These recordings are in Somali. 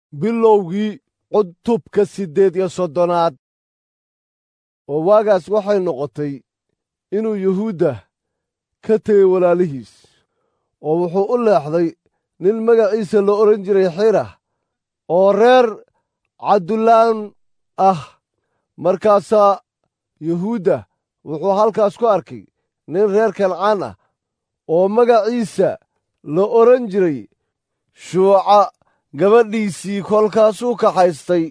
bilowgii cutubka siddeed iyo soddonaad oo waagaas waxay noqotay inuu yuhuudda ka tegey walaalihiis oo wuxuu u leexday nin magaciisa la odhan jiray xirah oo reer cabdulaan ah markaasaa yuhuudda wuxuu halkaas ku arkay nin reer kancaan ah oo magaciisa la odhan jiray shuuca gabadhiisii kolkaasuu kaxaystay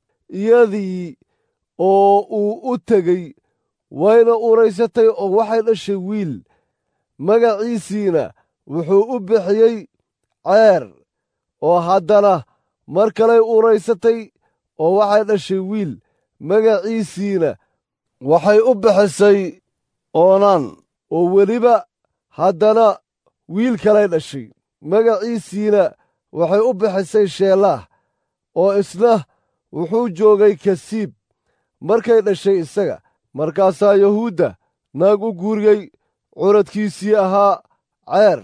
iyadii oo uu u tegey wayna uuraysatay oo waxay dhashay wiil magaciisiina wuxuu u bixiyey ceer oo haddana mar kaley uuraysatay oo waxay dhashay wiil magaciisiina waxay u bixisay oonaan oo weliba haddana wiil kalay dhashay magaciisiina waxay u bixisay sheelaah oo isna wuxuu joogay kasiib markay dhashay isaga markaasaa yuhuudda naag u guuriyey curadkiisii ahaa ceer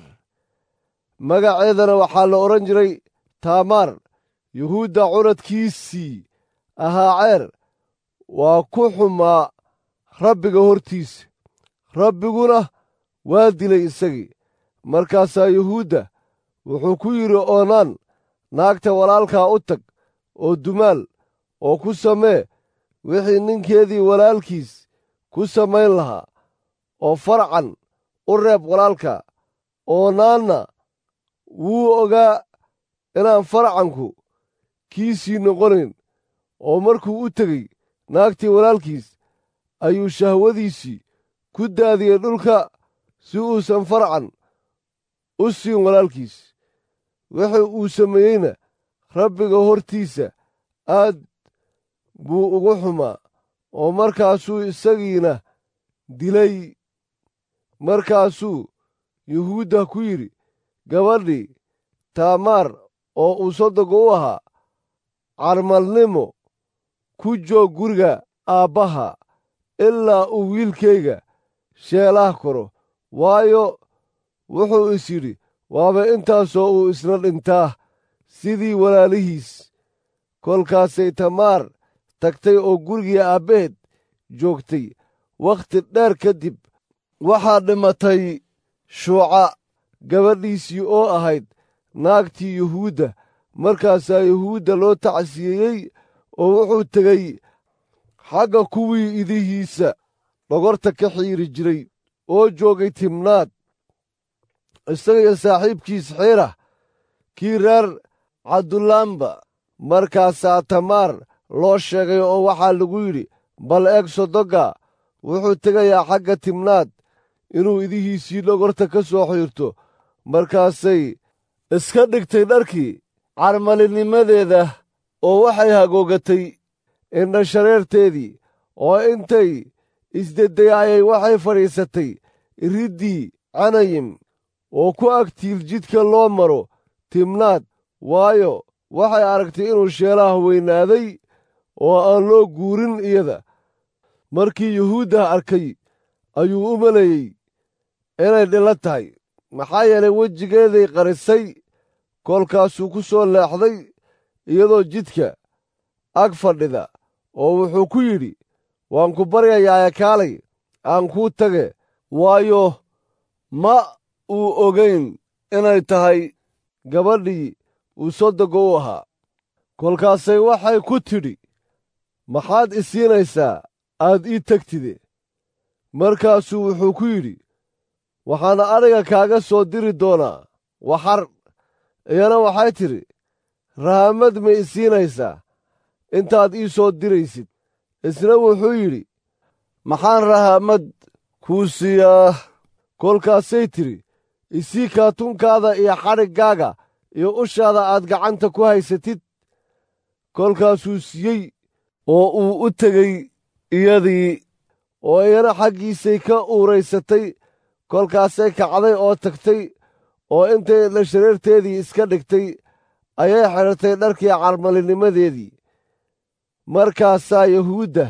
magaceedana waxaa la odhan jiray taamaar yuhuudda curadkiisii ahaa ceer waa ku xumaa rabbiga hortiisa rabbiguna waa dilay isagii markaasaa yuhuudda wuxuu ku yidhi oonaan naagta walaalkaa u tag oo dumaal oo ku samee wixii ninkeedii walaalkiis ku samayn lahaa oo farcan u reeb walaalka oonaanna wuu ogaa inaan farcanku kiisii noqonayn oo markuu u tegey naagtii walaalkiis ayuu shahwadiisii ku daadiyey dhulka si uusan farcan u siin walaalkiis wixii uu sameeyeyna rabbiga hortiisa aad buu ugu xumaa oo markaasuu isagiina dilay markaasuu yuhuudda ku yidhi gabadhii taamaar oo uu sodoga u ahaa carmalnimo ku joog guriga aabbaha ilaa uu wiilkayga sheelaah koro waayo wuxuu is yidhi waaba intaasoo uu isna dhintaa sidii walaalihiis kolkaasay tamaar tagtay oo gurigii aabbaheed joogtay wakhti dheer kadib waxaa dhimatay shuuca gabadhiisii oo ahayd naagtii yuhuudda markaasaa yuhuudda loo tacsiyeeyey oo wuxuu tegey xagga kuwii idihiisa dhogorta ka xiiri jiray oo joogay timnaad isaga iyo saaxiibkiis xiirah kii reer cabdulaamba markaasaa tamaar loo sheegay oo waxaa lagu yidhi bal eeg sodoga wuxuu tegayaa xagga timnaad inuu idihiisii dhogorta ka soo xiirto markaasay iska dhigtay dharkii carmalinimadeeda oo waxay hagoogatay indhashareerteedii oo intay isdedeyaayay waxay fadhiisatay riddii canayim oo ku agtiil jidka loo maro timnaad waayo waxay aragtay inuu sheelaha weynaaday oo aan loo guurin iyada markii yuhuudda arkay ayuu u maleeyey inay dhilo tahay maxaa yeelay wejigeeday qarisay kolkaasuu ku soo leexday iyadoo jidka ag fadhida oo wuxuu ku yidhi waan ku baryayaa kaalay aan kuu tage waayo ma uu ogayn inay tahay gabadhii uu sodoga u ahaa kolkaasay waxay ku tidhi maxaad i siinaysaa aad ii tegtide markaasuu wuxuu ku yidhi waxaana adhiga kaaga soo diri doonaa waxar iyana waxay tidhi rahamad ma i siinaysaa intaad ii soo diraysid isna wuxuu yidhi maxaan rahamad kuu siiyaa kolkaasay tidhi isii kaatunkaada iyo xadhiggaaga iyo ushaada aad gacanta ku haysatid kolkaasuu siiyey oo uu u tegey iyadii oo iyana xaggiisay ka uuraysatay kolkaasay kacday oo tagtay oo intay indhashareerteedii iska dhigtay ayay xidhatay dharkii carmalinimadeedii markaasaa yuhuudda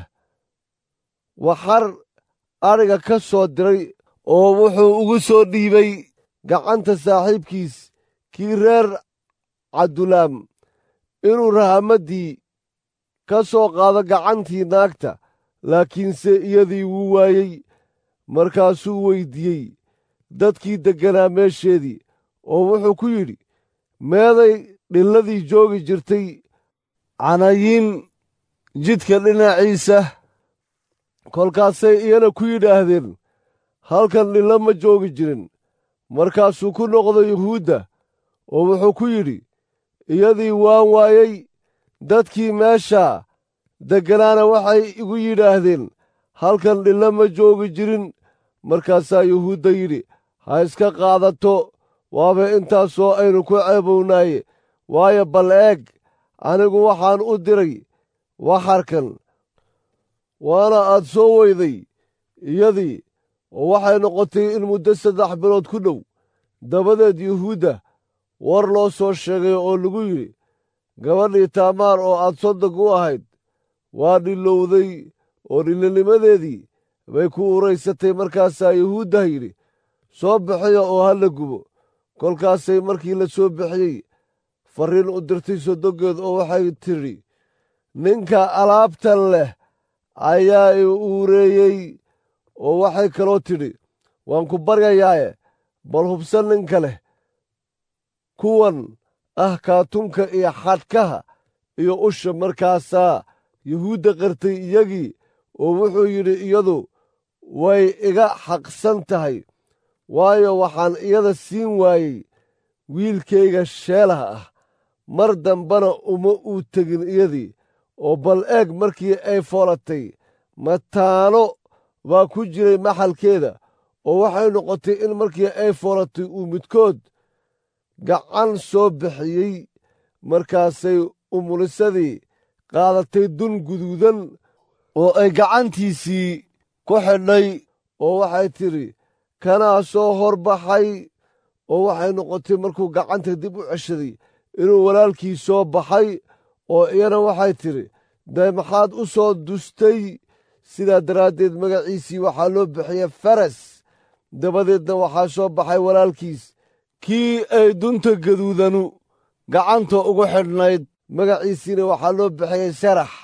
waxar adhiga ka soo diray oo wuxuu ugu soo dhiibay gacanta saaxiibkiis kii reer cabdulaam inuu rahamaddii ka soo qaado gacantii naagta laakiinse iyadii wuu waayey markaasuu weyddiiyey dadkii degganaa meesheedii oo wuxuu ku yidhi meeday dhilladii joogi jirtay canayiin jidka dhinaciisa kolkaasay iyana ku yidhaahdeen halkan dhillo ma joogi jirin markaasuu ku noqday yuhuudda oo wuxuu ku yidhi iyadii waan waayey dadkii meeshaa degganaana waxay igu yidhaahdeen halkan dhillo ma joogi jirin markaasaa yuhuudda yidhi ha iska qaadato waaba intaasoo aynu ku ceebownaaye waayo bal eeg anigu waxaan u diray waxarkan waana aad soo weyday iyadii oo waxay noqotay in muddo saddex bilood ku dhow dabadeed yuhuudda war loo soo sheegay oo lagu yidhi gabadhii taamaar oo aad soddog u ahayd waa dhilowday oo dhillinimadeedii bay ku uraysatay markaasaa yuhuuddah yidhi soo bixiya oo ha la gubo kolkaasay markii la soo bixiyey farriin u dirtay sodoggeed oo waxay tidhi ninka alaabtan leh ayaa i uureeyey oo waxay kaloo tidhi waan ku baryayaaye bal hubsan ninka leh kuwan ah kaatunka iyo xadhkaha iyo usha markaasaa yuhuudda qartay iyagii oo wuxuu yidhi iyadu way iga xaqsan tahay waayo waxaan iyada siin waayey wiilkayga sheelaha ah mar dambana uma uu tegin iyadii oo bal eeg markii ay foolatay mataano baa ku jiray maxalkeeda oo waxay noqotay in markii ay foolatay uu midkood gacan soo bixiyey markaasay umulisadii qaadatay dun guduudan oo ay gacantiisii ku xidhay oo waxay tidhi kanaa soo horbaxay oo waxay noqotay markuu gacanta dib u ceshaday inuu walaalkii soo baxay oo iyana waxay tidhi dee maxaad u soo dustay sidaa daraaddeed magaciisii waxaa loo bixiyey faras dabadeedna waxaa soo baxay walaalkiis kii ay dunta gaduudanu gacanta ugu xidhnayd magaciisiina waxaa loo bixiyey sarax